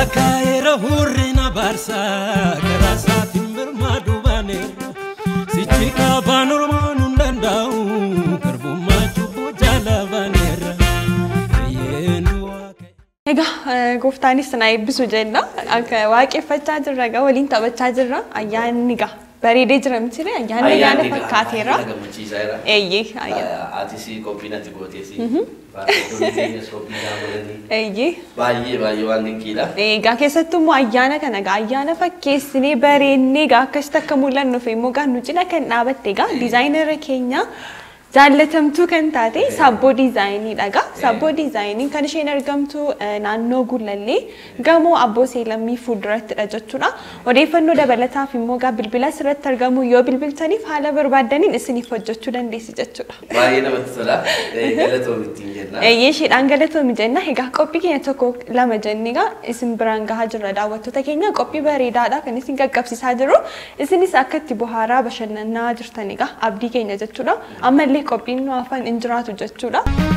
Lakkaa'eera hurrina baarsaa karaa isaatiin birmaaduu baaneera. Sichi kaabaan ormaan hin danda'u garbummaa cubbuu jaalabaaneera. Fayyeendu waaqayyo. Egaa eh, gooftaanis na eebbisu jenna. Akka waaqeffachaa jirra egaa waliin taphachaa jirra. Ayyaanni egaa bareedee jira miti ayyaanni ayyaana fakkaateera. Gammachiisaera. Eeyyee ayyaana. Atis qophii natti gooteesi. Faarfattoonni keenyas qophii naa godhanii. Eeyyee. Baay'ee baay'ee waan dinqiidha. Egaa keessattuu immoo ayyaana kana egaa ayyaana fakkeessinee bareennee egaa akkasitti akka mul'annuuf immoo egaa nu cina kan dhaabatte egaa diizaayinara keenya jaallatamtuu kan taate sabboo diizaayiniidha egaa sabboo diizaayiniin kan isheen argamtu eh, naannoo Gullallee gamoo Abboo Seelammii fuuldurattidha jechuudha. Odeeffannoo dabalataaf immoo egaa bilbila asirratti argamu yoo bilbiltaniif haala barbaaddaniin isiniif hojjechuu dandeessi jechuudha. Baay'ee namatti tola. Galatoom ittiin jenna. Eeyyee isheedhaan galatoomi jenna. Egaa qophii keenya tokko lama jennee egaa isin biraan gahaa jirra daawwattoota keenya qophii bareedaadha kan isin qaqqabsiisaa jiru. Isinis akka itti bohaaraa bashannanaa jirtan egaa abdii keenya jechuudha. Ammallee qophiin nu hafan hin jiraatu jechuudha.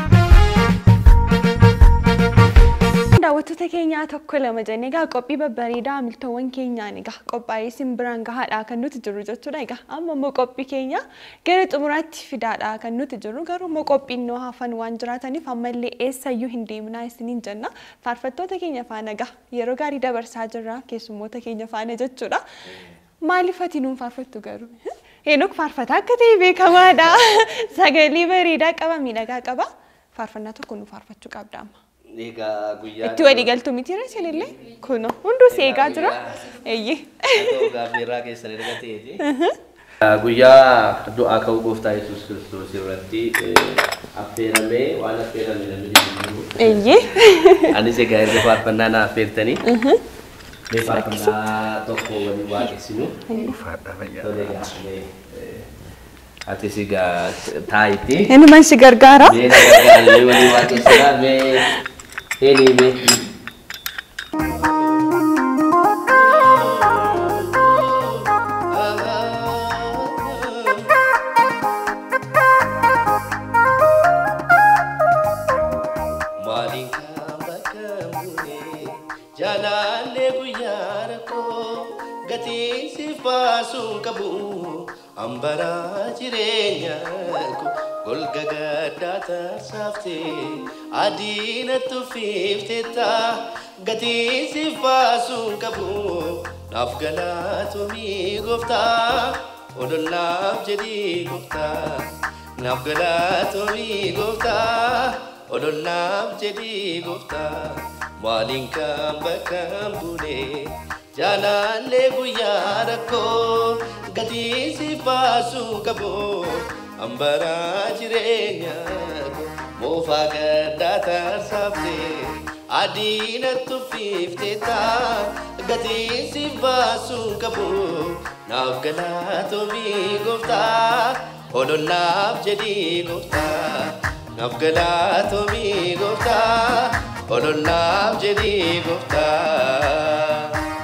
Daawwattoota keenyaa tokko lama jennee egaa qophii babbareedaa miltoowwan keenyaan egaa qophaa'ee isin biraan gahaadha kan nuti jirru jechuudha. Egaa amma immoo qophii keenya gara xumuraatti fidaadha kan nuti jirru garuu immoo qophiin nu hafan waan jiraataniif ammallee eessayyuu hin deemnaa isiniin jenna. Faarfattoota keenya faana egaa yeroo gaarii dabarsaa jirra keessummoota keenya faana jechuudha. Maaliif ati nuun faarfattu garuu? Heenok faarfataa akka ta'e beekamaadha. Sagalee bareedaa qaba miidhagaa qaba. Faarfannaa tokko nu faarfachuu qabda amma. Egaa guyyaa. Itti walii galtuu miti isinillee kuno hunduu si eegaa jira. Eeyyee. Gaaffiirraa keessan erga ta'eeti. Guyyaa du'aa ka'uu gooftaa Yesuus Kiristoos irratti affeeramee waan affeerame namni jiru. Eeyyee. Anis egaa erga faarfannaa na affeertanii. Mee faarfannaa tokko waliin waaqessinu. Tole egaa mee, eh, atis egaa taa'itti. Inni man si gargaara. Mee na gargaaranii waliin waaqessinaa mee eenii mee. Maaliin kan bakka bu'ee jaalallee guyyaa rakkoo gatii siif baasuun qabu hambaraa jireenya koo golga gaddaa taasaaftee adiina tuffiifteetta gatii siif baasuun qabu naaf galaatomii gooftaa odollaaf jedhii gooftaa naaf galaatomii gooftaa. odollaaf jedhii gooftaa maaliin kan bakka buune jaalallee guyyaa rakkoo gatii siif baasuu qabu hambaraa jireenya koo moofaa gaddaa taasaaftee adiina tuffiifteetta gatii siif baasuu qabu naaf galaatomii gooftaa odollaaf jedhii gooftaa. naaf galaatomii gooftaa odollaaf jedhii gooftaa.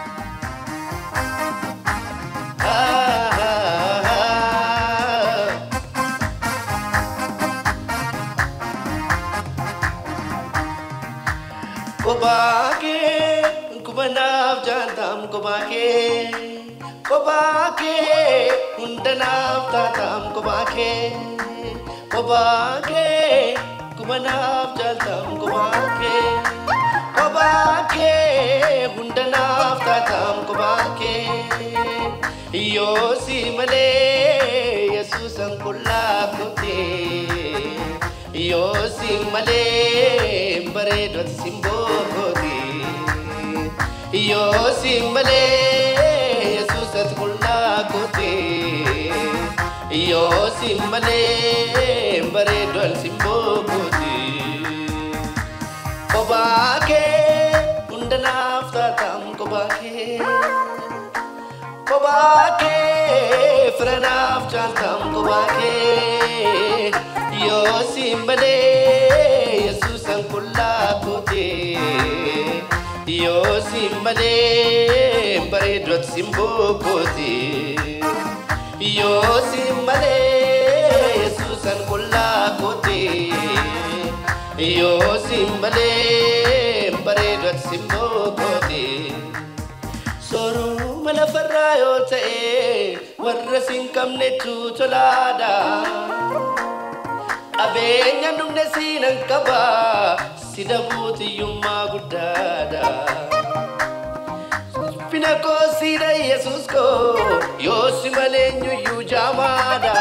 Kophaa kee kubanaaf jaantam kophaa kee kophaa kee hundanaaf taatam kophaa kee kophaa kee kubanaaf jaaltam kophaa kee kophaa kee hundanaaf taatam kophaa kee yoo si malee yesuusan qullaa kootee yoo si malee bareedoti simbooti yoo si malee yesuusat qullaa kootee yoo si malee bareedoti simbooti kophaa kee hundanaaf taatam kophaa kee kophaa kee firanaaf jaaltam kophaa kee yoo si malee yesuusan qullaa kootee yoo si malee bareedoti simbooti yoo si malee yesuusan qullaa kootee yoo si malee bareedoti simbooti. yoo ta'e warra sin qabnetu tolaadha. Qabeenya dhumne siinan qaba si dabuutiyyummaa guddaadha. Fina koo siidha Yesuus koo yoo si malee eenyuyyuu jaamaadha.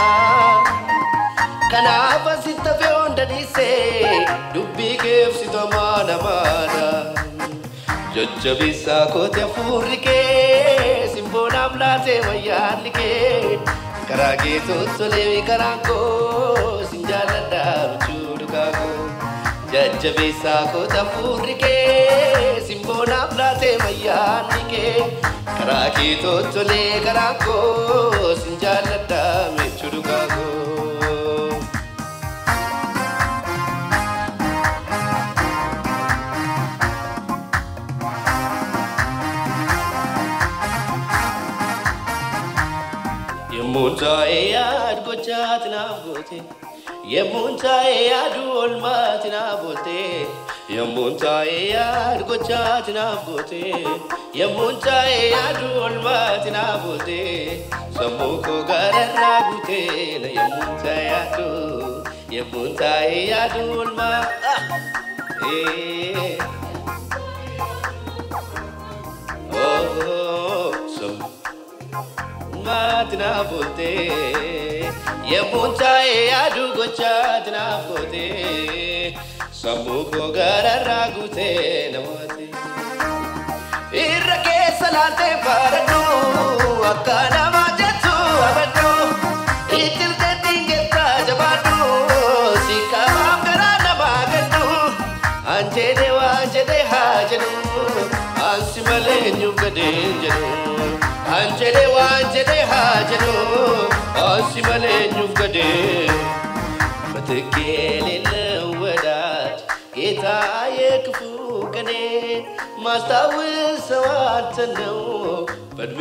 Kanaaf asitti hafee hunda dhiisee dubbii keefsitamaa namaadha. Jajjabeessaa kooti hafuurri kee simboonaaf laatee wayyaalli kee karaa kee toltolee karaan koo sin jaalladha michuu dhugaa koo. Jajjabeessaa kooti hafuurri kee simboonaaf laatee wayyaalli kee karaa kee toltolee karaan koo sin jaalladha michuu dhugaa koo. Yemmuun taa'ee yaadu gochaati naaf goote. Yemmuun taa'ee yaadu oolmaati naaf goote. Yemmuun taa'ee yaadu gochaati naaf goote. Yemmuun taa'ee yaadu oolmaati naaf goote. Sammuu koo gararraa guute na yemmuun taa'ee yaadu. Yemmuun taa'ee yaadu oolmaa. Eh. Oh, sammuu. Maati na boote yemmuun taa'ee yaadu gochaati na boote sammuu koo gararraa guutee namooti. Irra keessa laaltee baradhu akka nama jettu abadhu ittiltee dingeettaa jabaadhu si qabaam garaa namaa gadhu anjeedee waan jedhee haa jedhu ansi malee eenyuuf gadeen jedhu. አንጀሌ ዋንጀሌ ሀጀሎ አንሲ መሌኙፍ ገዴ ምትክ የሌለው ወዳጅ ጌታ የክፉ ቀኔ ማስታውሰው አንተን ነው በእድሜ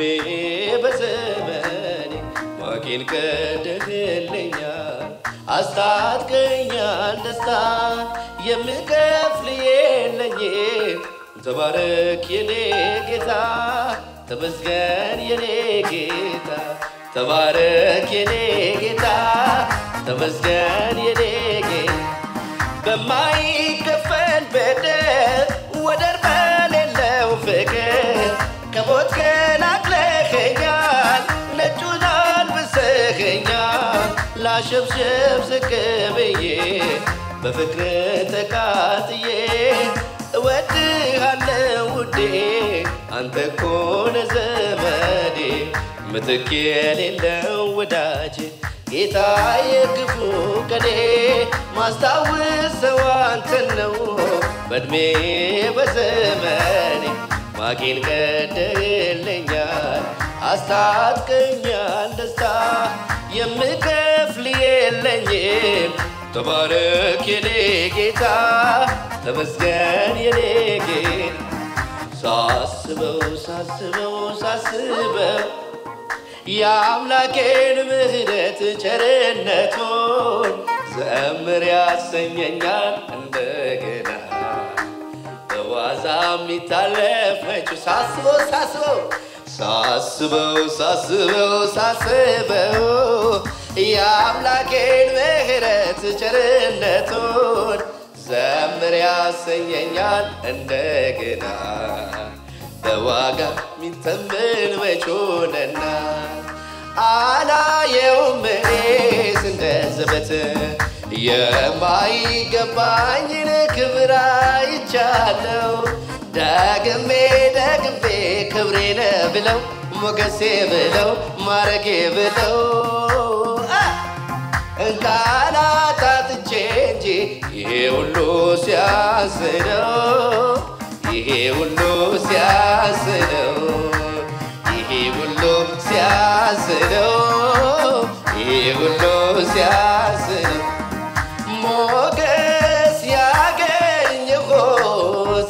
በዘመኔ ማቄን ቀደህልኛል አስታጥቀኛል ደስታ የምከፍል የለኝም ተባረክ የኔ ጌታ ተመስገን የኔ ጌታ ተባረክ የኔ ጌታ ተመስገን የኔ ጌታ በማይከፈል በደል ወደር በሌለው ፍቅር ከሞት ገላግለኸኛል ነጩን አልብሰኸኛል ላሸብሸብ ዝቅ ብዬ በፍቅር ተቃጥዬ እወድሃለሁ ውዴ አንተ እኮ ነህ ዘመዴ ምትክ የሌለው ወዳጅ ጌታ የክፉ ቀኔ ማስታውሰው አንተን ነው በእድሜ በዘመኔ ማቄን ቀደልኛል አስታጥቀኛል ደስታ የምከፍል የለኝም ተባረክ የኔ ጌታ ተመስገን የኔ ጌታ ሳስበው ሳስበው ሳስበው የአምላኬን ምሕረት ቸርነቱን ዘምር ያሰኘኛል እንደገና በዋዛ የሚታለፍ መቹ ሳስበው ሳስበው ሳስበው ሳስበው ሳስበው የአምላኬን ምሕረት ቸርነቱን ዘምር ያሰኘኛል እንደገና በዋጋ ሚተመን መቾነና አላየውም እኔስ እንደ ዘበት የማይገባኝን ክብር አይቻለው ደግሜ ደግሜ ክብሬ ነህ ብለው ሞገሴ ብለው ማረጌ ብለው እንካላታትቼ እንጂ ይሄ ሁሉ ሲያስነው ይሄ ሁሉ ሲያስነው ይሄ ሁሉ ሲያስነው ይሄ ሁሉ ሲያስነው ሞገስ ያገኘሁት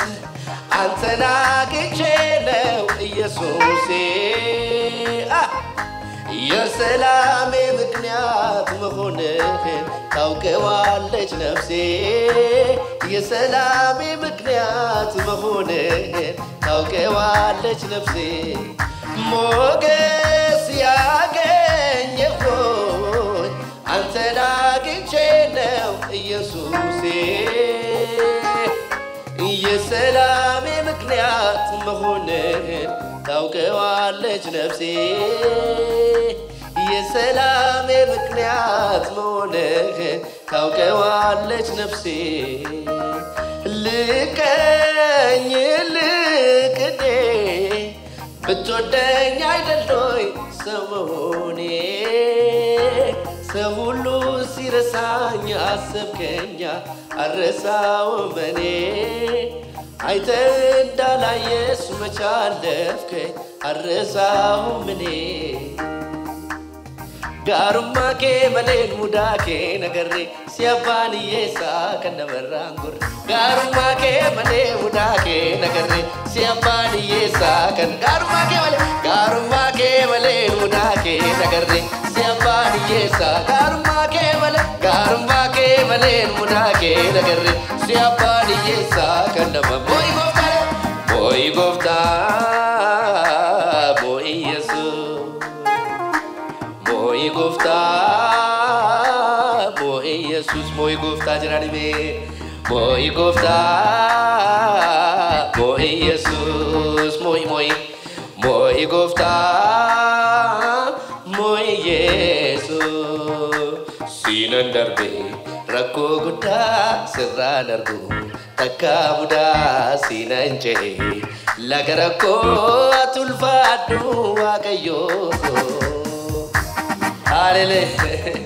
አንተን አግኝቼ ነው ኢየሱሴ አ የሰላሜ ምክንያት መሆንህን ታውቀዋለች ነፍሴ የሰላሜ ምክንያት መሆንህን ታውቀዋለች ነፍሴ ሞገስ ያገኘሁኝ አንተን አግኝቼ ነው ኢየሱሴ የሰላሜ ምክንያት መሆንህን ታውቀዋለች ነፍሴ የሰላሜ ምክንያት መሆንህን ታውቀዋለች ነፍሴ ልቀኝ ልቅኔ ብትወደኝ አይደሎይ ሰው መሆኔ ሰው ሁሉ ሲረሳኝ አሰብከኛ አረሳውም እኔ አይተ እንዳላየስ መቻለፍከኝ አረሳውም እኔ ጋሩማ ኬ መሌን ሙዳ ኬ ነገሬ ሲያባንዬሳ ከነመራን ጉሬ ጋሩማ ኬ መሌ ሙዳ ኬ ነገሬ ሲያባንዬሳ ከን ጋሩማ ኬ መሌ ጋሩማ ኬ መሌን ሙዳ ኬ ነገሬ ሲያባንዬሳ ጋሩማ ኬ መሌ ጋሩማ ኬ መሌን ሙዳ ኬ ነገሬ ሲያባንዬሳ ከነመ ሞይ ጎፍታ ሞይ ጎፍታ ሞይ ኢየሱስ Moi gofta, moi Jesus, moi gofta jiranibe. Moi gofta, moi Jesus, moi moi. Moi gofta, moi Jesus. Sinan darbe, rakko gudda sirra darbu. Takka muda sinan je. Laga rakko atulfaadhu waaqayyoo. Hallelujah.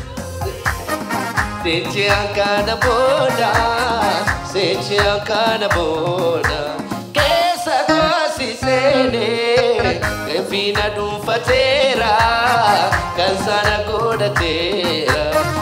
Sechi ankana boda, sechi ankana boda. Kesa kosi sene, kefina dumfatera, kansana goda tera.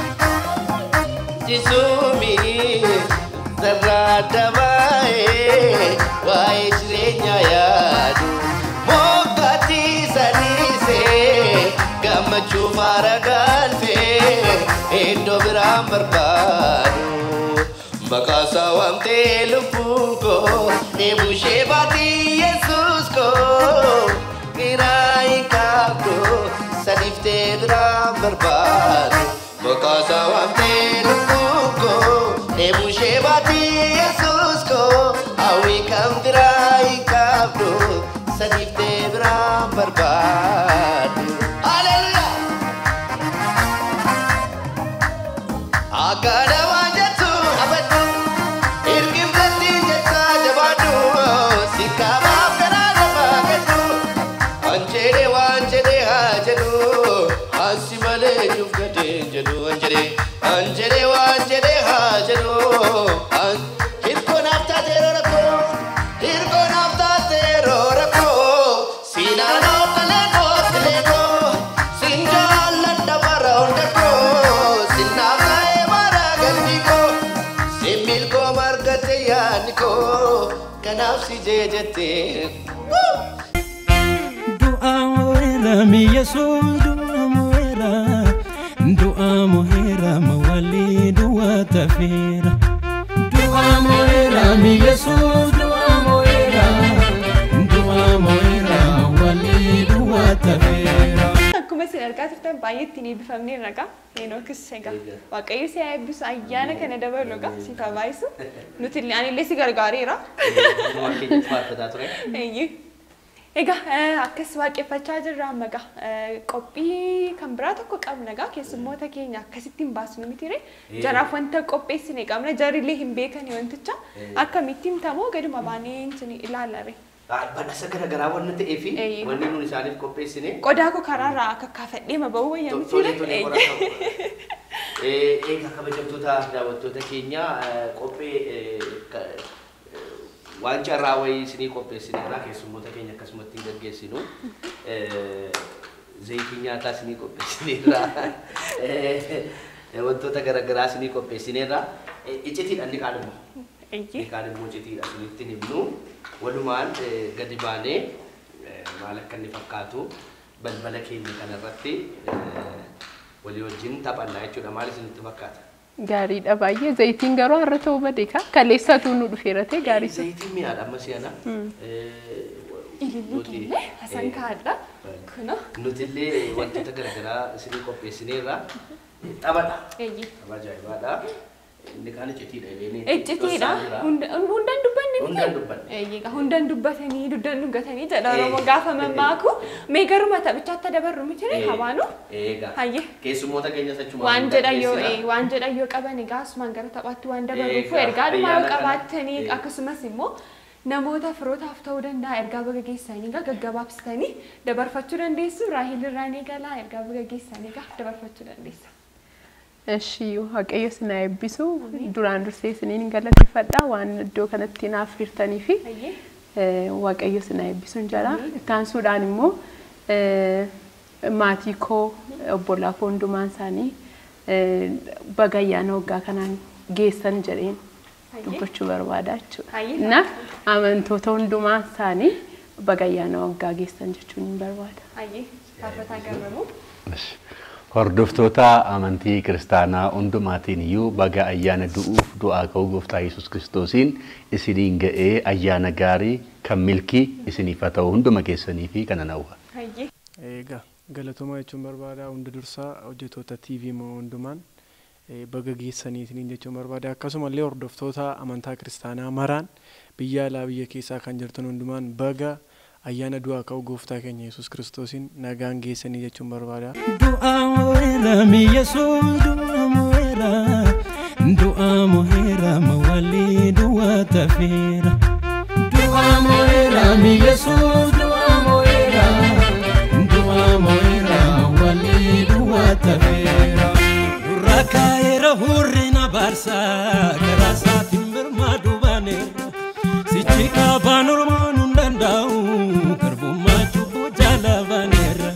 Jisumi, sarada bae, wae jirenya yadu. Mokati sanise, gammachuu faara galfee iddoo biraan barbaadu maqaasaa waamtee lubbuun koo dheebushee baatii yesuus koo giraa hin qabdu sadiiftee biraan barbaadu maqaasaa waamtee lubbuun koo dheebushee baatii yesuus koo hawwii kan biraa hin qabdu sadiiftee biraan barbaadu. Hallelujah! Akkana waan jettu abaddu Hirkiflatti jetta jabaadhu Sikkaamaaf karaa namaa gaddu Anjedhe waan jedhe haa jedhu Ansi malee juuf gadeen jedhu anjedhe Anjedhe waan jedhe haa jedhu An- Hirkoo naaf taateeroo rakkoo Hirkoo naaf taateeroo rakkoo Siinaan ooftalee ooftalee koo Siin jaalladha bara hunda koo Sinnaaf ta'ee mara galmi koo Siin milkoo margatte yaadni koo Kanaaf si jeejattee Du'a mo'eera mi Yesuus du'a mo'eera du'a mo'eera mawalii du'a tafeera. Du'a mo'eera mi Yesuus du'a mo'eera du'a mo'eera mawalii du'a tafeera. Akkuma isin argaa turtan baay'ee ittiin eebbifamnee ragaa Heenookis egaa Waaqayyo si haa eebbisu ayyaana kana dabalu egaa si haa baay'isu nuti illee ani illee si gargaareera. Eeyyee. Egaa eh, akkas waaqeffachaa jirra amma egaa eh, qophii kan biraa tokko qabna egaa keessummoota keenya akkasittiin baasnu mitire jaraaf wanta qopheessine qabna jarillee hin beekani wanticha akkamittiin tamoo gaduma baanee isin ilaalare. Badhaasa garaagaraa waan ta'eef Eeyyee. wanni nuti isaaniif qopheessine Qodaa koo karaarraa akka kaafadhee ma ba'uu wayyaa Tolee, mitire. tolee, qorata. Eh, Egaa kabajamtoota daawwattoota keenya eh, qophee eh, ka- eh, waan carraa wayii isinii qopheessineerra keessummoota keenya akkasumatti hin gaggeessinu. Eh, Zayitii nyaataa isinii qopheessineerra. Eh, Wantoota garaagaraa isinii qopheessineerra. Eh, Icitiidha inni kaan immoo. Eeyyee. Inni kaan immoo icitiidha isinitti himnu. Walumaan eh, gadi baanee eh, maal akka inni fakkaatu balbala keenya kanarratti eh, walii wajjin taphannaa jechuudha. Maal isinitti fakkaata? Gaariidha baay'ee zayitiin garuu har'a ta'uu badee ka kaleessatu nu dhufeera ta'e gaarii isa. Zayitiin mi'aadha amma si'ana. Ilillee hasan kaadha. Kuna. Nutillee wantoota garaagaraa isinii qopheessineerra. Taphadha. Eeyyee. Tapha ajaa'ibaadha. Inni kaan iccitiidha. Eleen Iccitiidha. Hundaan dubbanne miti. Hundaan dubbanne. Eeyyee hundaan dubbatanii duddan dhugatanii jedha Oromoo gaafa mammaaku. Mee garuma taphichaatti dabarru miti ree habaanu. Eegaa. Hayyee. Keessummoota keenya sachuma. Waan jedhan yoo ee, waan jedhan yoo qaban egaa asumaan gara taphaatti waan dabaruufu Eegaa, ergaa dhumaa yoo ayyaana kana. qabaattanii Ee. akkasumas immoo namoota firootaaf ta'uu danda'a ergaa baga geessanii egaa gaggabaabsitanii dabarfachuu dandeessu raahil irraan eegalaa ergaa baga geessanii egaa dabarfachuu dandeessa. Eshi waaqayyo sinaa eebbisu duraan dursee isiniin galateeffadha waan iddoo kanatti naaf hirtanii fi Hayyee. eh, waaqayyo sinaa eebbisuun jala ittaansuudhaan immoo eh, maatii koo obbolaa koo hundumaan isaanii eh, baga ayyaana waggaa kanaan geessan jedheen Hayyee. dubbachuu barbaada jechuudha. Hayyee. Na amantoota hundumaan isaanii baga ayyaana waggaa geessan jechuun hin barbaada. Hayyee. Faarfataa garramuu. Hordoftoota amantii kiristaanaa hundumaatiin iyyuu baga ayyaana du'uuf du'aa ka'uu gooftaa Yesuus Kiristoosiin isiniin ga'ee ayyaana gaarii kan milkii isiniif haa ta'u hunduma keessanii fi kana hawwa. Hayyee. Egaa galatooma jechuun barbaada hunda dursaa hojjettoota TV moo hundumaan eh, baga geessaniitiin jechuun barbaada akkasumallee hordoftoota amantaa kiristaanaa maraan biyya alaa biyya keessaa kan jirtan hundumaan baga ayyaana du'aa ka'uu gooftaa keenya Yesuus Kiristoosiin nagaan geessanii jechuun barbaada. Du'a mo'eera mi Yesuus du'a mo'eera du'a mo'eera mawalii du'a tafeera. Du'a mo'eera mi Yesuus du'a mo'eera du'a mo'eera mawalii du'a tafeera. Durra kaa'eera hurri na baarsaa karaa isaatiin birmaaduu baaneera. Sichi qaabaan ormaan hin danda'u garbummaa cubbuu jaalabaneera.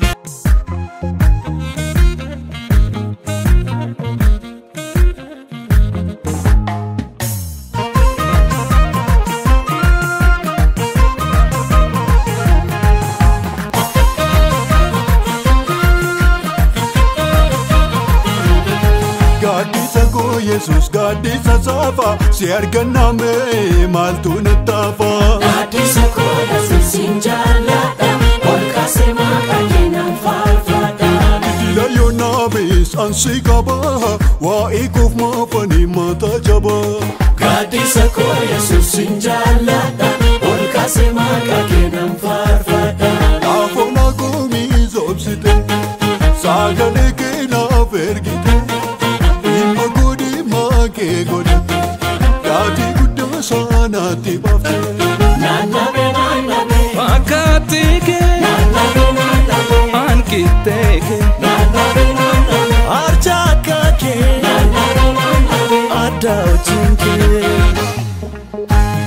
Gaaddisa koo Yesuus gaaddisa saafa si arganname maaltu nutti hafa. Gaaddisa koo Yesuusin jaalladha ol kaasee maqaa keenan faarfadha. Dila yoonaamis ansi qaba waa'ee koof maafanii mataa jaba. Gaaddisa koo Yesuusin jaalladha ol kaasee maqaa keenan faarfadha. Dhaafona koomii zoobsite sagalee keenaaf ergite dhimma godhi maakee godhe gaatii guddaa saanaatti baafte. Naannabe naannabe Fakkaatti kee naannabe naannabe hanqittee kee naannabe naannabe arjaa akka kee naannabe naannabe adda wajjin kee.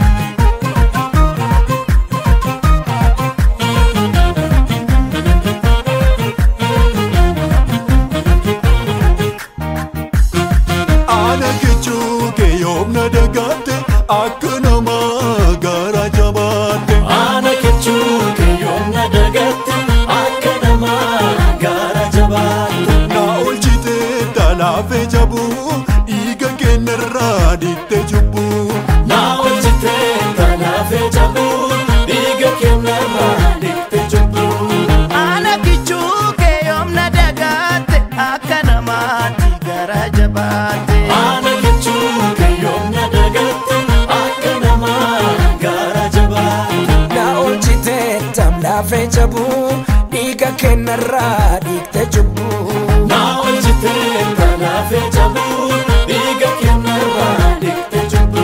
Ana kichuu kee yoomna dagaatte akka namaa gara jabaatte. Ana kechuu keeyyoomna dagatte akka namaa gaara jabaatte. Na oolchite talaafee jabu dhiiga keenyarraa dhiitte jubbu. Na oolchite kanaafee jabu dhiiga keenyarraa dhiqxe jubbu. Ana kichuu kee yoomna dagaatte akka namaatti gara jabaatte. Ana kechuu keeyyoomna dagatte akka namaa gaara jabaatte. Na oolchite tamlaafee jabu dhiiga keenyarraa dhiigte jubbu. Na oolchite kanaafee jabu dhiiga keenyarraa dhiqxe jubbu.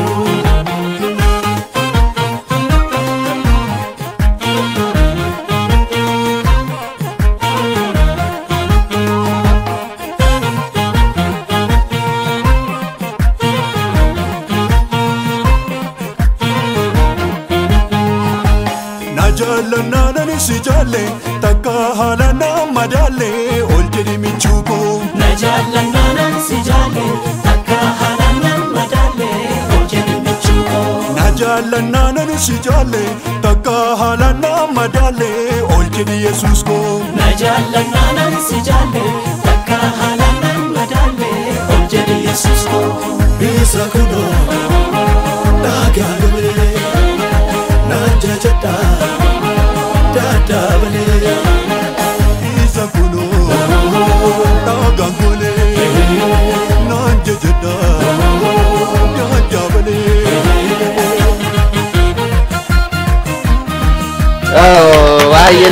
Na jaallannaa nani si jaalle takka haala nama madaalle ol jedhi michuu koo. Na jaallannaanan si jaalle akka haala nama daalle hojjetu michuukoo. Na jaallannaa nani si jaalle takka haala nama madaalle ol jedhi Yesuus koo. Na jaallanaanan si jaalle takka haalanaan madaalle ol jedhi yesus koo Isa kunoo dhagaa galee naan jajadha dadhabalee. Isa kunoo dhagaa galee naan jajadha dadhabalee. Baay'ee.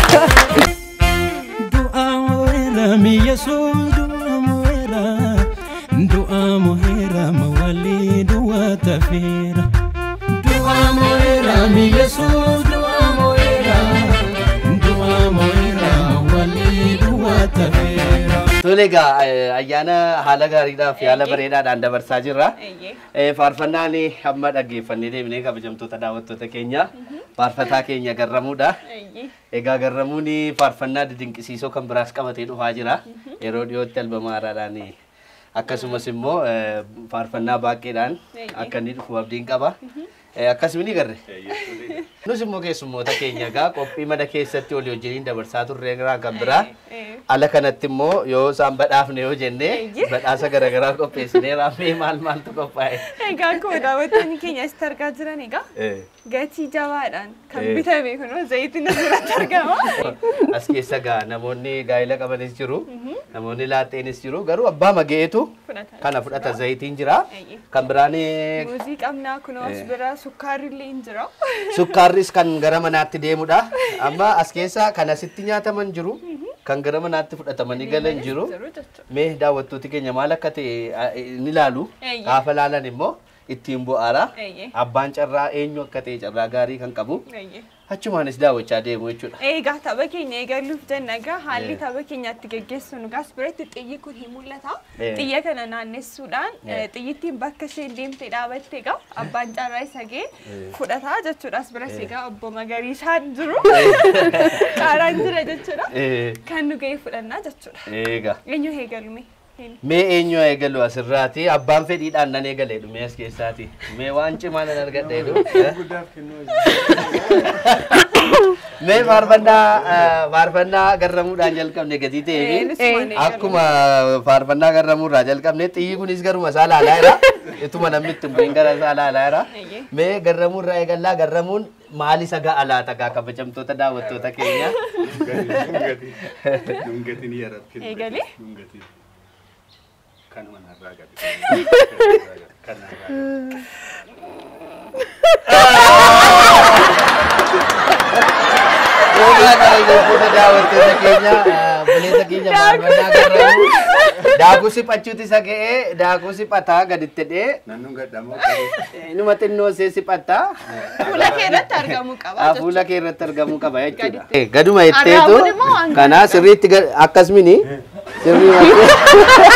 du'a mo'eera mi yesus du'a mo'eera du'a mo'eera mawalii du'a tafeera du'a mo'eera mi yesus du'a mo'eera du'a mo'eera mawalii du'a tafeera. Tole egaa eh, ayyaana haala gaariidhaa fi haala bareedaadhaan dabarsaa jirra. Eeyyee. Eh, Faarfannaan hamma dhaggeeffannee deemnee kabajamtoota daawwattoota keenya faarfataa keenya garramuudha. Eeyyee. Egaa garramuun faarfannaa didinqisiisoo kan biraas qabatee dhufaa jira. Yeroo dhiyootti albama haaraadhaan akkasumas immoo eh, faarfannaa baay'eedhaan akka inni dhufu abdiin qaba. Eh, Akkasuma ni garre. Nus immoo keessummoota keenya egaa qophii mana keessatti walii wajjiniin dabarsaa turre irraa kan biraa. Ala kanatti immoo yoo isaan badhaafne yoo jenne Eeyyee. badhaasa garaagaraa qopheessinee raafnee maal maaltu qophaa'e. Egaa akkuma daawwattoonni keenya asitti argaa jiran egaa Eh. gatii jabaadhaan kan Eh. bitame kunoo zayitiin asirratti argama. As keessa gaa namoonni gaa'ela qabanis jiru, namoonni laaxeenis jiru, garuu abbaa mageetu Fudhatan. kana fudhata zayitiin jira. Eeyyee. Kan biraan eh, Muuzii qabnaa kunoo as bira sukkaarri illee hin jira. sukkaarris kan gara manaatti deemudha. Amma as keessa kan asitti nyaataman jiru, kan gara manaatti fudhatamanii galan jiru. Jiru jechuudha. Mee daawwattooti keenya maal akka ta'e ah, ni ilaalu. Eeyyee. Gaafa laalan immoo ittiin bu'aara. Eeyyee. Abbaan carraa eenyu akka ta'e carraa gaarii kan qabu. Eeyyee. Achumaanis daawwachaa deemu jechuudha. Egaa tapha keenya eegaluuf jenna egaa haalli tapha keenyatti geggeessinu gaas biratti xiyyi kun hin mul'ata. Eh. Xiyya kana naannessuudhaan Eh. eh, xiyyittiin bakka isheen deemtee dhaabatte egaa abbaan carraa isa ga'e fudhataa jechuudha. As biras egaa obbo Magariisaan jiru. Qaaraan jira jechuudha. Eh, Kan nu ga'e fudhannaa jechuudha. Eega. Eenyu eegalume? Eenyu? Mee eenyu eegalu asirraati? Abbaan fedhiidhaan nan eegale dhume as keessaati. Mee waan cimaa nan argadhe jedhu. Mee faarfannaa eh, faarfannaa garramuudhaan jalqabne gatii Eh, ta'eefi nus waan eegalu. akkuma faarfannaa garramuurraa jalqabne xiyyi kunis garuma isaa laalaa jira. Ituma namni itti bu'in gara isaa laalaa jira. Eeyyee. Mee garramuurraa eegallaa garramuun maal isa ga'a laata gaa kabajamtoota daawwattoota keenya? Dungatiin yaratti. Eegalee? Dungatiin. Kanuma narraa gadi. Kanarraa. Egaa daawwattoota daawwattoota keenya buleessa keenya faarfannaa garramuu daakuu siphachuutu isa ga'ee daakuu siphataa gaditti dhee Naannoon gadhamoo inuma xinnoo see siphataa Fuula kee irratti argamuu qaba jechuudha. fuula kee irratti argamuu qaba jechuudha. Gaditti. Gaduma Arraabuun itteetu immoo waan kana sirriitti ga- akkasumini sirrii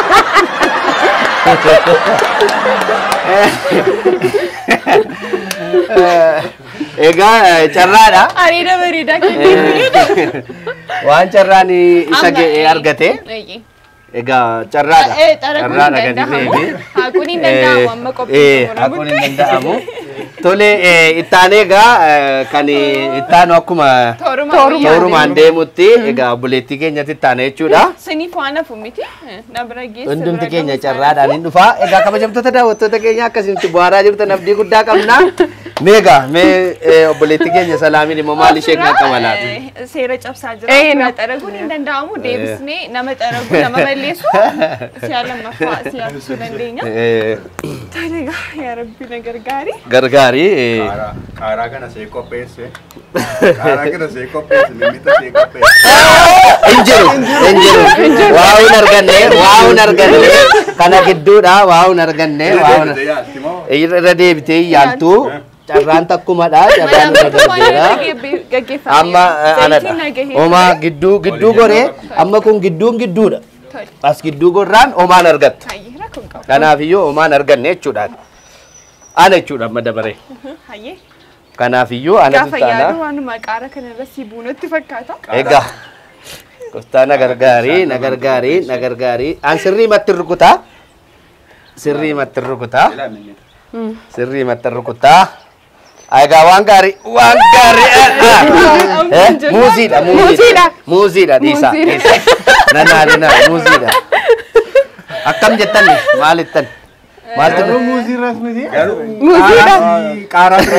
Egaa carraadha. Areeda bareedaa kennee Waan carraan isa ga'e argate. Eeyyee. Egaa carraadha. Eh, xaraguun Carraadha hin gadi danda'amu. fe'ee. Haakuun hin danda'amu amma qophii Eh, xumuramutti. haakuun hin danda'amu. Tole eh, ittaanee egaa eh, kan ittaanu akkuma Tooruma toorumaan deemutti egaa obboleettii keenyatti ittaana jechuudha. Siniif waan hafu miti. Eh, Na bira geessu. Hundumti bira keenya gahuus carraadhaan hin dhufa. Egaa kabajamtoota daawwattoota keenya akkasitti bu'aaraa jirtan abdii guddaa qabna. Meegaa mee eh, obboleettii keenya salaamiin immoo maal ishee kan qabalaatu? Eh, Seera cabsaa jira. Eh, Bira no. xaraguun hin danda'amu. Deebisnee nama xaragu nama balleessu si'a lammaffaa si'a ibsuu dandeenya. Tole egaa yaa rabbi na gargaari. Gargaarii. eh, Qaaraa. Qaaraa kana see qopheesse. Qaaraa kana see qopheesse. Mimita see qopheesse. hin jiru hin jiru waa hin arganne waa hin arganne kana gidduudha waa hin arganne waa hin Deebitee yaalti moo? irra deebitee yaaltu carraan takkumadha carraan irra darbeera Gaggeeffamee. amma eh, Zayitiin anadha nagahee. homaa gidduu gidduu goree amma kun gidduun gidduudha Tole. as gidduu gorraan homaan argatta Hayyee rakkoon qabu. kanaafiyyuu homaan arganne jechuudha ana jechuudha amma dabaree Hayyee. kanaafiyyuu anatu Gaafa yaadu taana waanuma qaara kanarra si buunatti fakkaata. egaa Kostaa na gargaarii, na gargaarii, na gargaarii. An sirrii matti rukutaa. Sirrii matti rukutaa. Ilaa mimita. Sirrii matti rukutaa. Egaa waan gaarii waan gaarii. Eh, Muuziidha muuziidha. Muuziidha dhiisaa. Nannaani naa muuziidha. Akkam jettan maalittan? Maaltu Garuu muuziirras miti. Muuziidha. Qaaraa bira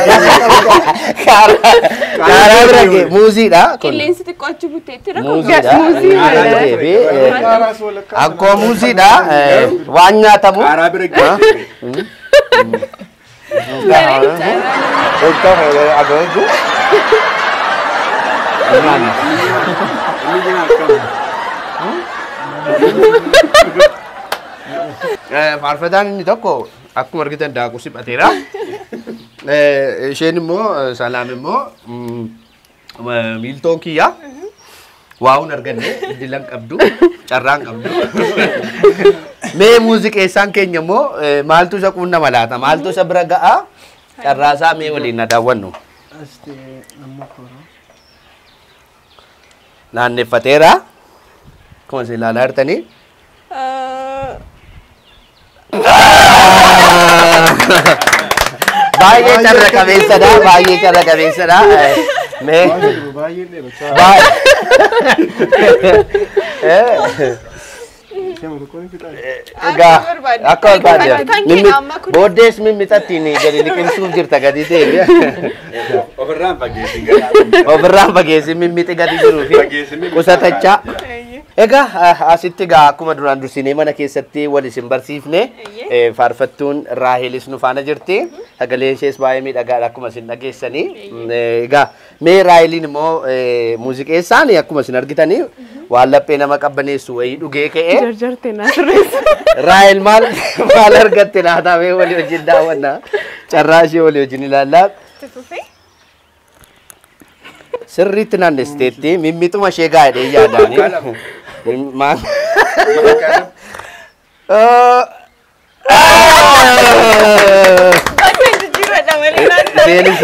Kaaraa bira gee muuziidha kun. Qilleensi xiqqoo achi buteetti rakkoon Muuziidha. Muuziidha. Kaaraa deebi. Qaaraas walakkaa. Akkoo muuziidha eh, waan nyaatamu. Qaaraa bira geesse. Egaa agoogu. Faarfataan inni tokko akkuma argitan daakuu siphateera. Eh, Isheen immoo eh, salaam immoo mm, eh, miiltoon kiyya. Waa'uun arganne dilan qabdu carraan qabdu. Mee muuziqeessaan keenya immoo eh, maaltu isa quunnama laata? Maaltu isa bira ga'a? Carraasaa mee waliin na daawwannu. Naanneffateera. Akkuma isin ilaalaa jirtanii. Baay'ee carra qabeessadha. Baay'ee carra qabeessadha. Eh, Mee Baay'ee dheerachaa. baay'ee. Shama tokkoon fixaa. Egaa barbaadde. akka barbaadde Kan mimmi keenya amma kun- booddees mimmixattiin gadi liqimsuuf jirta gadi ta'e Ofirraan fageessi garaa. ofirraan fageessi mimmixi gadi jiruu fi Fageessi mimmixi. qusatachaa. Egaa ah, asitti egaa akkuma duraan dursinee mana keessatti wal isin barsiifne eh, faarfattuun Raahelis nu faana jirti. Sagaleen ishees baay'ee miidhagaadha akkuma isin dhageessanii. Mm, eh, Egaa mee Raaheliin immoo eh, muuziqeessaan akkuma isin argitanii waan laphee nama qabbaneessu wayii dhugee ka'ee. Jarjarte na sirreessa. Raahel maal maal argatte laata mee walii wajjin daawwanna. Carraa ishee walii wajjin ilaallaa. Sirriitti naannesteetti mimmixuma ishee gaa'edhe yaadaani. Maal? Bakka jijjiirradha malee laata. Isheenis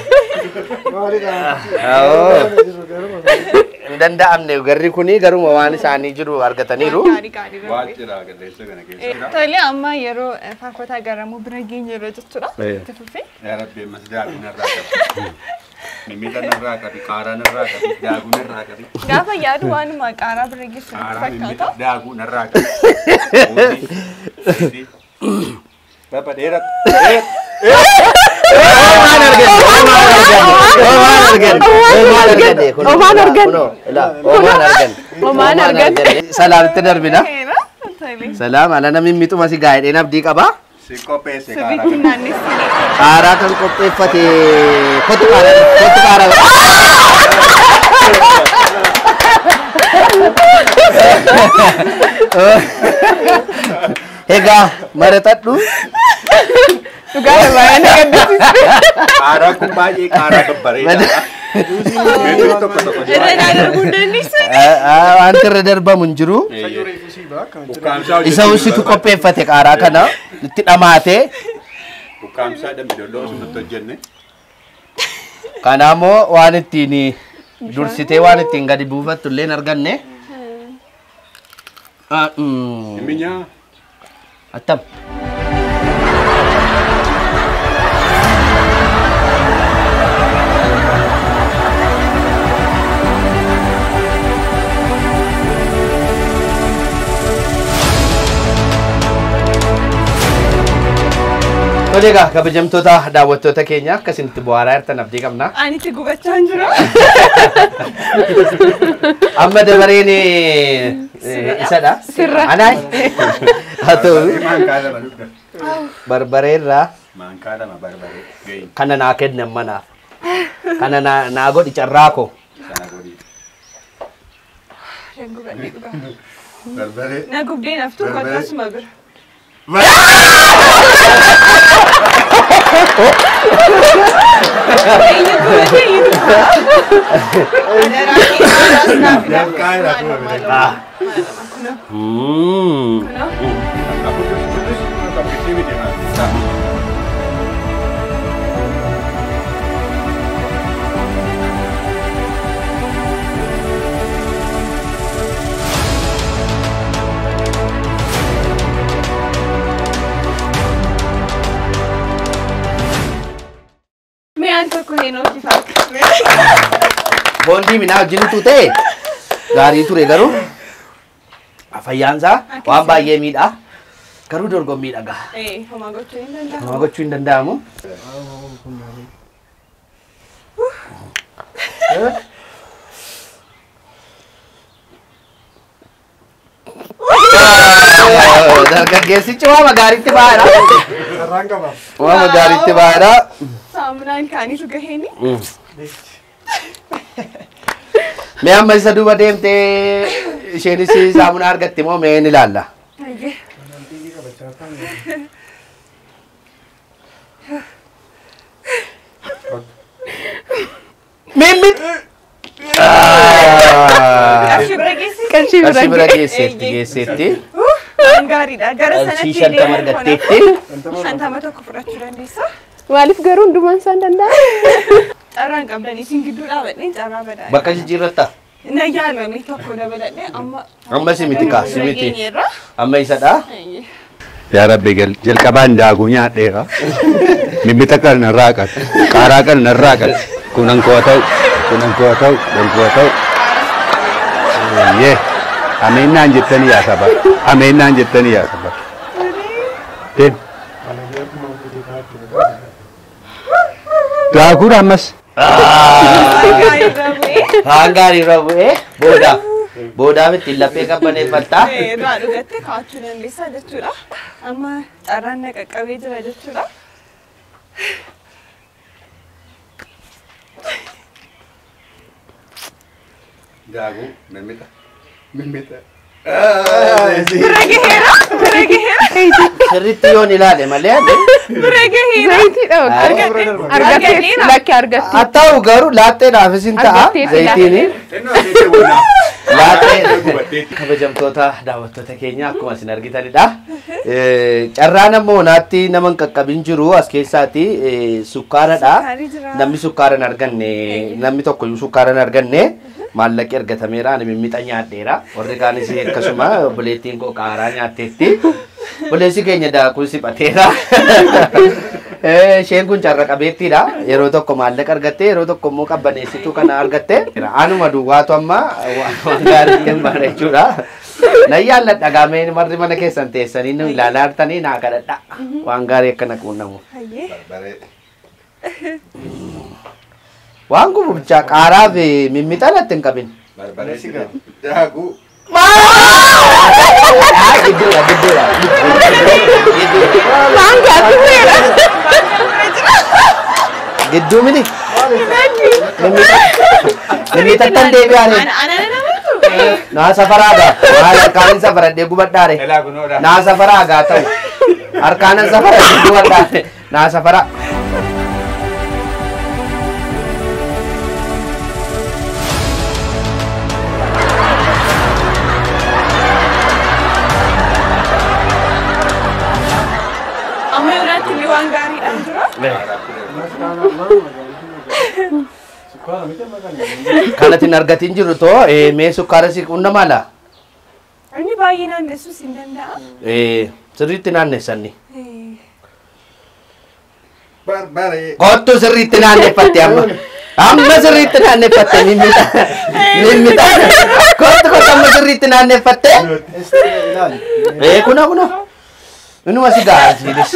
hin danda'amne garri kuni garuma waan isaanii jiru argataniiru. Gaarii gaarii Waan rabbi. ciraa galleessa kana Eh, keessa. Tole amma yeroo eh, faarfataa garamuu bira geenye yeroo jechuudha. Eh. Itti fufee. Yaa Rabbi ammas daakuu narraa qabi. Mimmiidha narraa qabi. Qaaraa narraa qabi. Daakuu narraa qabi. Gaafa yaadu waanuma qaaraa bira geessu natti Qaaraa mimmiidha fakkaata. daakuu narraa qabi. Muuziin. Muuziin. Baba dheerat. Dheerat. Omaan argan. Omaan argan. Omaan argan. Omaan argan. Omaan argan. Salaamitti darbina. Seera. Tole. Salaam ala namni miixuma si gaa'edheen abdii qabaa. Si qopheesse qaaraa Sirriitti kana. naannessine. Qaaraa kan qopheeffate kotu qaaraa kotu qaaraa. Egaa maratadhu Dhugaa baay'ee na gaddisiisa. Qaaraa kun baay'ee qaaraa babbareedaa. Meetira tokko tokko Irra naa darbuu dandeessu. wanti irra darbamu hin jiru. Ukkaamsaa Isa usitu qopheeffate qaaraa kana itti dhamaate. Ukkaamsaa dambidolloo osoo hojjenne. Kanaamoo waan ittiin dursitee waan ittiin gadi buufattu illee hin arganne. Ah, mm, Minyaa. Attam. Tole egaa kabajamtoota daawwattoota keenya akkasinitti bu'aaraa jirtan abdii qabna. Ani itti gubachaa hin jiru. Amma dabareen eh, isadha. Sirra. Anaay. Haa ta'u Maankaa lama dugda. barbareerraa Maankaa lama barbaree. Gahin kana naa kennan manaaf. Kana naa naa godhi carraa koo. sana godhii. Barbaree. Na gubdee naftu Barbaree. akkasuma bira. Eenyu gubate eenyu Adaraa keessaa naaf Maankaa lama barbaree. Mm. Aku terus terus tapi sini dia nak. boondii minaa wajjinitu ta'e gaarii ture garuu fayyaansaa waan baay'ee miidhaa garuu dorgommii dhagaa Eh, homaa gochuu hin danda'amu. nama gochuu hin danda'amu. Dargaggeessichi waama gaariitti baay'adha. Sarraan qaba. Waama gaariitti baay'adha. Saamunaan kaanitu gaheeni. Mee amma isa duuba deemtee isheenis saamunaa argatti moo mee ni ilaalla? Hayyee. Mimmit! Qarshii bira geessi. Qarshii Qarshii bira Eeyyee. geesseetti geesseetti. Waan gaariidha. Gara sanatti Qarshii shantama deemuun argatteetti. kanaaf Shantama tokko fudhachuu dandeessa. Maaliif garuu hundumaan isaan danda'a? Carraan qabdan isin gidduu dhaabadhee carraa badaa. Bakka jijjiirratta? Na yaalame tokko dabaladhee amma. Amma simiti kaa simiti. Nageenyerra. Amma isadha. Hayyee. Yaa Rabbi gal- jalqabaan daakuu nyaadheera. Mimmita kan narraa qal. Qaaraa kan narraa qal. Kunan koo ta'u. Kunan koo ta'u. Kunan koo ta'u. Yee. Ameennaan jettanii yaa saba. Ameennaan jettanii yaa saba. Deem. Daakuudha ammas. Gaariirra bu'ee. Haan gaariirra bu'ee boodaaf. Boodaaf ittiin laphee qabbaneeffattaa. irraa dhugattee kaa'achuu dandeessaa jechuudha. Amma carraan na qaqqabee jira jechuudha. Daakuu mimmita. Mimmita. Bira gaheera. Bira gaheera. Sirriitti yoon ilaale malee. Bira gaheera. Zayitiidha. Argattee lakki argattee. Haa ta'u garuu laatteedhaafis hin ta'a. Argatteetti Zayitiini. Xinnoo asii wannaa. Laatee. Kabajamtoota daawwattoota keenya akkuma isin argitanidha. Eh, Carraan ammoo naatti nama hin qaqqabin jiru as keessaati eh, sukkaaradha. Sukkaarii jira. Namni sukkaara hin arganne namni tokko iyyuu sukkaara hin arganne maallaqi argatameera ani mimmixa nyaadheera. Warri kaanis akkasuma obboleettiin koo qaaraa nyaatteetti. Obboleessi keenya daakuu siphateera. Eh, Isheen kun carra qabeettiidha. Yeroo tokko maallaqa argatte, yeroo tokko immoo qabbaneessituu kana argatte. Anuma duwwaatu amma waan waan gaarii hin baane jechuudha. Nan yaalladha gaameen marri mana keessan teessanii nu ilaalaa jirtanii naa kadhadha. Waan gaarii akkana quunnamu. Hayyee. Baree. Waan kun bichaa qaaraa fi mimmixa natti hin qabin. Barbaree si gaba. Daakuu. Ah, gidduudha, gidduudha. Gidduu miti. Mimmixa tan deebi'aanii. Ana ana namatu. Naa safaraagaa. Maal harkaanin safaradhee gubadhaare. Elaa kunoodha. Naa safaraagaa ta'u. Harkaanan safaradhee gubadhaare. Naa safara. Amma irratti ni waan gaariidhaan jira. Kanatti hin argatin jiru too eh, mee sukkaara si qunna mala? Inni baay'ee naannessuus hin danda'a. Eh, Sirriitti naannessanni. Eh, Barbaree. Kottu sirriitti naanneffatte amma. Amma sirriitti naanneffatte mimmita. Mimmita. Kottu kottu amma sirriitti naanneffatte. Eh, kuna kuna. Inuma si gaasiidis.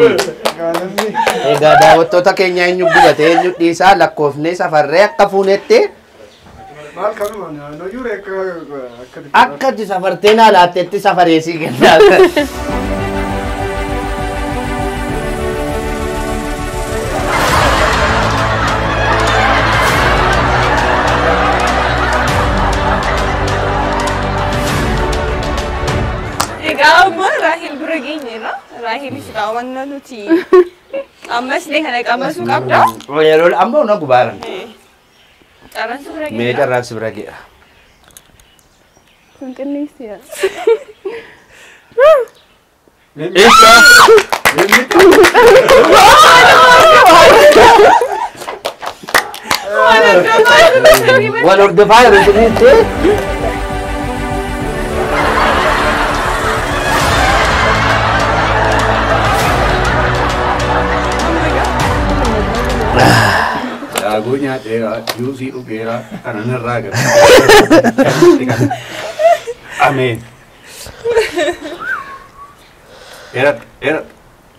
Egaa daawwattoota keenya eenyu gubate eenyu dhiisaa lakkoofnee safarree akka fuunetti Maal kanuma noyyuu reekka akka akka itti safartee naa laatteetti safaree sii kennaa. Egaa amma Raahil bira geenyeerra. Raahilis egaa wanna nuti ammas illee kana qamasuu qabda. Yeroo amma na gubaaran. Eh, Carraan si bira Mee geenya. carraan si bira ge'a. Kun qinneessiya. Isa. Wal hordofaa jiru sirriitti. Daakuu Daakuu nyaadheera, juusii dhugeera, kana narraa gara. Ameen. Dheeradha, dheeradha.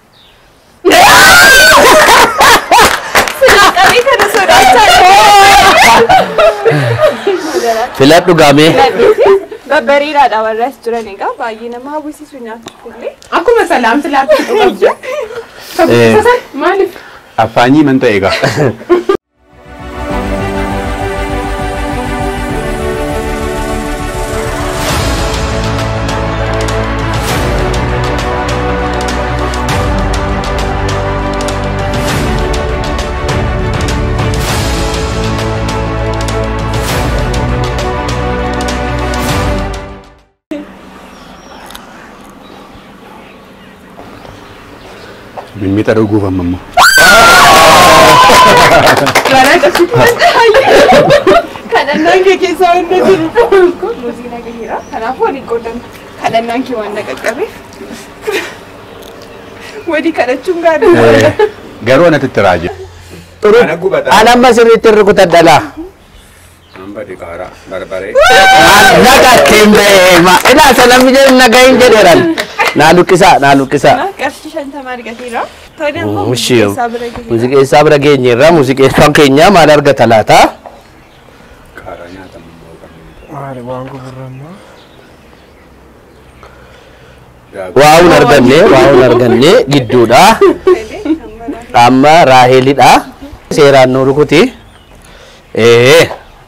Qabii kana sodaachaa Filadhu gaamee. Babbariidhaadha warri as jiran egaa baay'ee nama hawwisiisu nyaatuuf illee. Akkuma salaamti laatti qabdu. Eh. Maaliif? Affaanyii man ta'e egaa. Mimmixa dhuguuf amma immoo. Kadhannaan kee keessaa wanna jiru kun muuziin agaheera. Kanaafuu waliin qoodan kadhannaan kee waan na qaqqabeef. Walii kadhachuun gaariidha. Garuu anatti itti raajee. Ana An amma sirriitti rukutadhalaa. Hamba dhiqaaraa, barbaree. Naga ittiin beema. Ilaa salamni jedhu naga hin jedheeran. Naa lukkisaa, naa lukkisaa. Qarshii shantamaa argateera. Tolee ammoo Mushii keessaa bira gaheera. muuziqeessaa bira geenyeerra. Muuziqeessaan keenya maal argata laata? Qaaraa nyaatamu immoo kan Maali waan gurgurammaa? Waa hun arganne, waa hun arganne gidduudha. Amma Raaheelidha. Seeraan nu rukuti. Ee.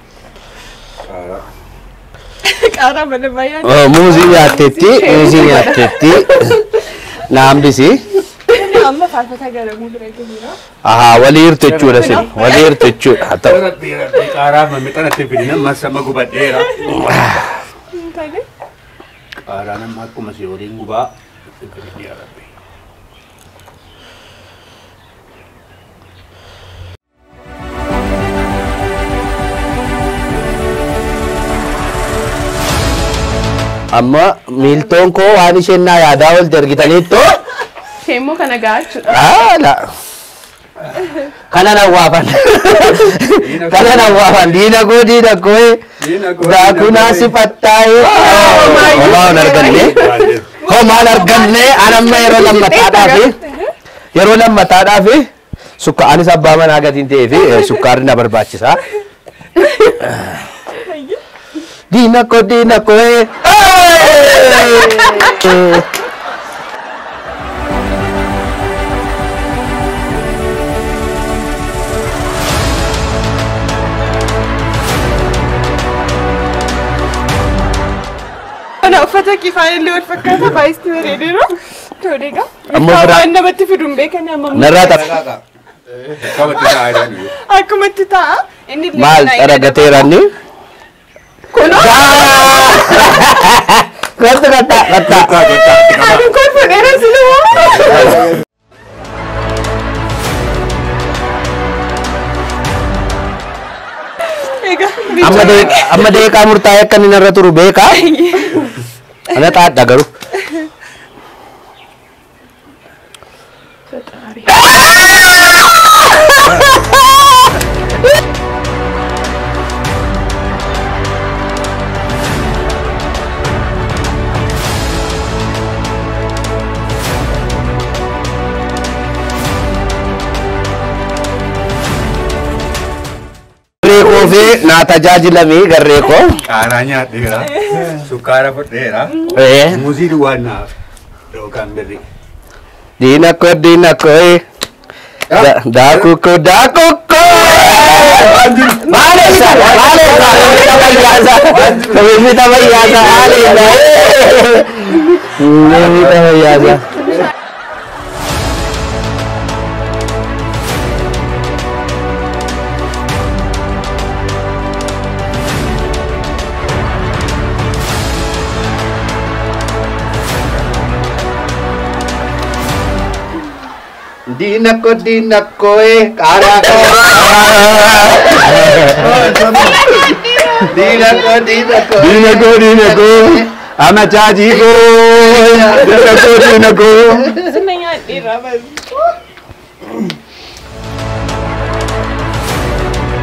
Qaaraa mana baay'aan. Oh, muuzii nyaattetti, muuzii nyaattetti. Na hambisi. Amma faarfata garamuu bira gaheera. Ahaa, walii hirtu jechuudha sin. Walii hirtu jechuudha. Haa ta'u. Qaaraa mammixa natti fidina masama gubadheera. Tolee. Qaaraa nama akkuma si waliin gubaa. Yaa Rabbi. Amma miiltoon koo waan isheen naa yaadaa olte argitaniittu. Ishee immoo kana gahaa jechuudha. Haala. Kana nan waafan. Kana nan waafan. Diina koo diina koo. Daakunaa si fattaa'ee. Homaa hin arganne. Homaa hin arganne. Anamma yeroo lammataadhaafi. Yeroo lammataadhaafi. Sukka anis abbaa manaa gatiin ta'ee fi sukkaarri na barbaachisa. Diina koo diina koo. Kana uffata kifaan illee wal fakkaata baay'isti bareedeera. Tolee egaa. Ammoo Ilkaan biraa- waan namatti fidu hin beekan amma. Narraa tapha. Qabatti taa'aa jiran. Akkumatti ta'a. Inni illee Maal kana xaragateeranni? Gosta kata kata. Ani kun fudheera silumaa. Egaa Amma dee amma deeqaa murtaa'e akka inni narra turu beekaa. Ana xaadha garuu. Garee koo fi naa tajaajilamii garee koo. Qaaraa nyaadheera. Sukkaara fudheera. Eh. Muuzii duwwaan naaf. Yookaan birri. Diina koo diina koo. Daakuu koo daakuu koo. Maalessa maalessa mimita fayyaasa mimita fayyaasa maalessa mimita fayyaasa. Diina koo diina koo qaaraa koo. Diina koo diina koo. Diina koo diina koo. Ana chaajii koo. Diina koo diina koo. Sinna nyaadheera bari.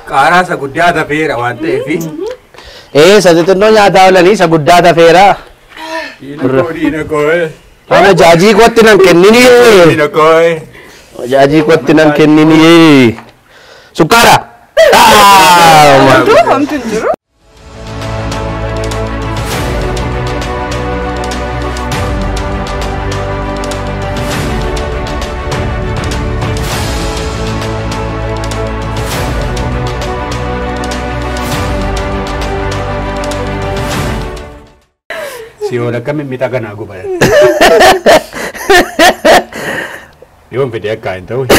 Qaaraa isa guddaa tafeera waan ta'eef. ee isa xixinnoo nyaataa oolanii isa guddaa tafeera Diina koo diina koo. ama jaajii kootti nan kennini Diina koo. jaajii kootti nan kennini sukkaara Ah, Homtu hin jiru. Siyoon akka mimmixa kanaa gubaya. Yoon fedhe akka hin ta'u.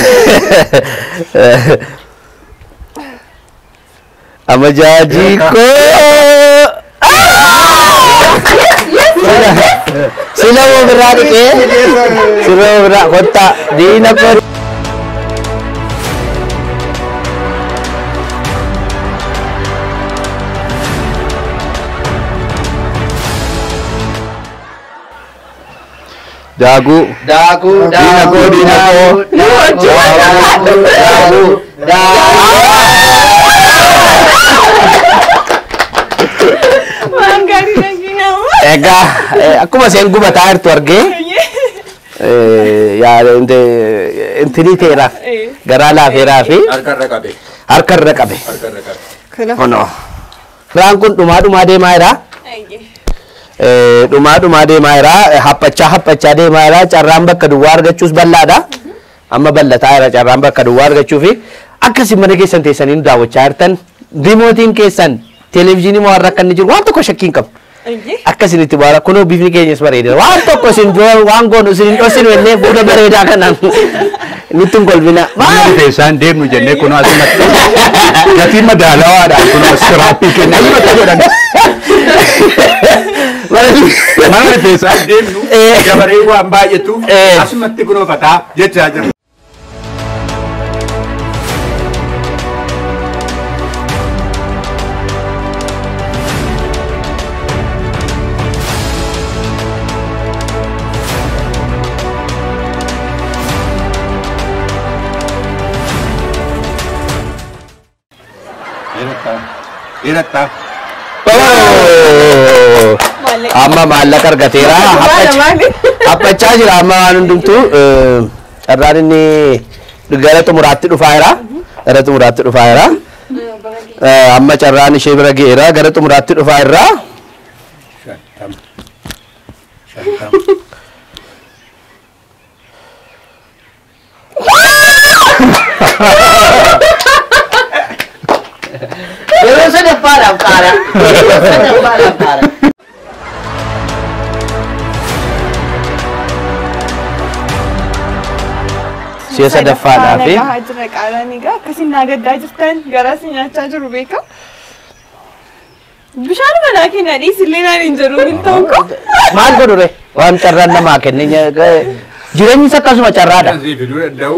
ama jaajii koo sila moo biraa dhiqee sila moo biraa kottaa diina koo daakuu Daakuu, diina koo diina koo daakuu daakuu Waan gaarii dhageenyamu. Egaa eh, akkuma isheen gubataa jirtu argee eh, yaa inte- intinii teeraaf garaa laafeeraa fi Harkarra qabe. harka irra qabe. Harkarra qabe. Kunoo. Firaan kun dhumaa dhumaa deemaa jira. Eh, Dhumaa dhumaa deemaa jira. Eh, Haphachaa haphachaa deemaa jira. Carraan bakka duwwaa argachuus bal'aadha. Amma bal'ataa jira carraan bakka duwwaa argachuu fi akkasii mana keessan teessanii nu daawwachaa jirtan rimootiin keessan televezyiinii moo har'a akka inni jiru waan tokko shakkiin qabu. Akkasin itti baara kunoo bifni keenyas bareedera waan tokko isin dura waan goonu isin hin dhoksinu jennee fuula bareedaa kanaan nutti hin kolbina. Mana rifeensaan deemnu jennee kunoo asumatti gatii madaalawaadhaan kunoo siraappii keenya asumatti godhan. Mana rifeensaan deemnu Eh. dabaree waan baay'atuuf Eh. asumatti kunoo fataa jechaa jira. Dhiirattaa. Oh! Amma maallaqa argateera. Haphacha- Haphachaa jira amma waan hundumtuu eh, carraan inni gara xumuraatti dhufaa jira. Gara xumuraatti dhufaa jira. Eh, Amma carraan ishee bira ga'eera gara xumuraatti dhufaa jira. Shantama. Shantama. Yeroo sadaffaadhaaf qaara. Yeroo sadaffaadhaaf qaara. Si'a sadaffaadhaa fi Nagaa jira qaalaan egaa akkasiin naa gaddaa jirtan garas nyaachaa jiru beeka. Bishaan manaa keenya dhiisillee naan hin jiru hin ta'u ko. maal godhure waan carraan namaa kenne nya- ga- jireenyis akkasuma carraadha. Asii fiduu danda'u.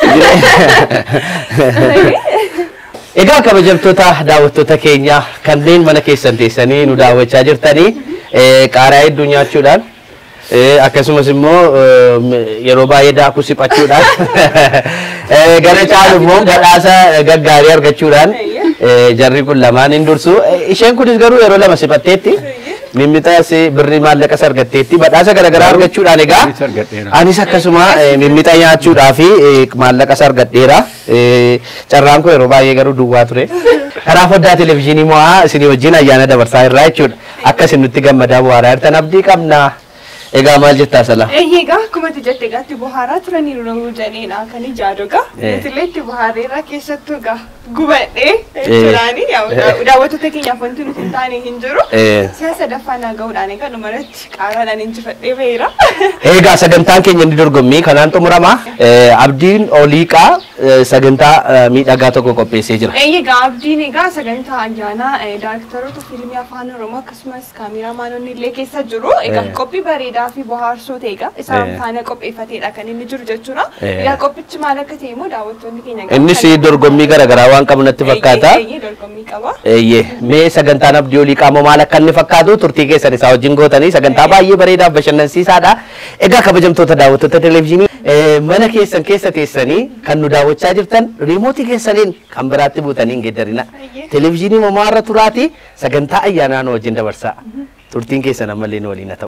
Egaa kabajamtoota daawwattoota keenya kanneen mana keessan teessanii nu daawwachaa jirtanii eh, qaaraa hedduu nyaachuudhaan eh, akkasumas immoo eh, yeroo baay'ee daakuu siphachuudhaan eh, gara caalu immoo badhaasa gaggaarii argachuudhaan eh, jarri kun lamaan hin dursu. Eh, Isheen kunis garuu yeroo lama siphatteetti mimmiixas birrii maallaqas argatteetti badhaasa garaagaraa argachuudhaan egaa Anis argadheera. anis akkasuma eh, mimmixa nyaachuudhaa fi eh, maallaqas argadheera. Eh, Carraan kun yeroo baay'ee garuu duwwaa ture. Karaa foddaa televezyiinii mo'aa isinii wajjin ayyaana dabarsaa irraa jechuudha. Akka isin nutti gammadaa bu'aaraa jirtan abdii qabna. Egaa maal jettaa sala? Eeyyee egaa akkuma itti jette egaa itti bohaaraa turaniiru namuu jedheedha kan ijaadu egaa. Eh. Nutillee itti bohaareerraa keessattuu egaa gubadhee jechuudhaani daawwattoota keenyaaf wanti nuti hin taane hin jiru. Eh. Si'a sadaffaa naa ga'uudhaan egaa dhumarratti qaaraadhaan injifadhee baheera. Egaa sagantaan keenya inni dorgommii kanaan xumurama. Eh, Abdiin Oliiqaa eh, sagantaa eh, miidhagaa tokko qopheessee jira. Eeyyee egaa abdiin egaa sagantaa ayyaanaa eh, daayirektaroota fiilmii afaan oromoo akkasumas kaameraamaanonni illee keessa jiru. Egaa Eh. qophii bareedaa fi bohaarsoo ta'e egaa isaan Eh. faana qopheeffateedha kan inni jiru jechuudha. Eh. Egaa qophichi maal akka ta'e immoo daawwattoonni keenya egaa Innis kan- dorgommii garaagaraa waan qabu natti fakkaata. Eeyyee, eeyyee, dorgommii qaba. Eeyyee, mee sagantaan abdii olii qaamoo maal akka inni fakkaatu turtii keessan isaa wajjin gootanii sagantaa baay'ee bareedaa fi bashannansiisaadha. Egaa kabajamtoota daawwattoota televezyiinii Eh, mana keessan keessa teessanii kan nu daawwachaa jirtan riimootii keessaniin kan biraatti buutanii hin geeddarina. Televezyiinii mamaa irra turaati sagantaa ayyaanaa nu wajjin dabarsaa. Turtiin keessan ammallee nu waliin haa ta'u.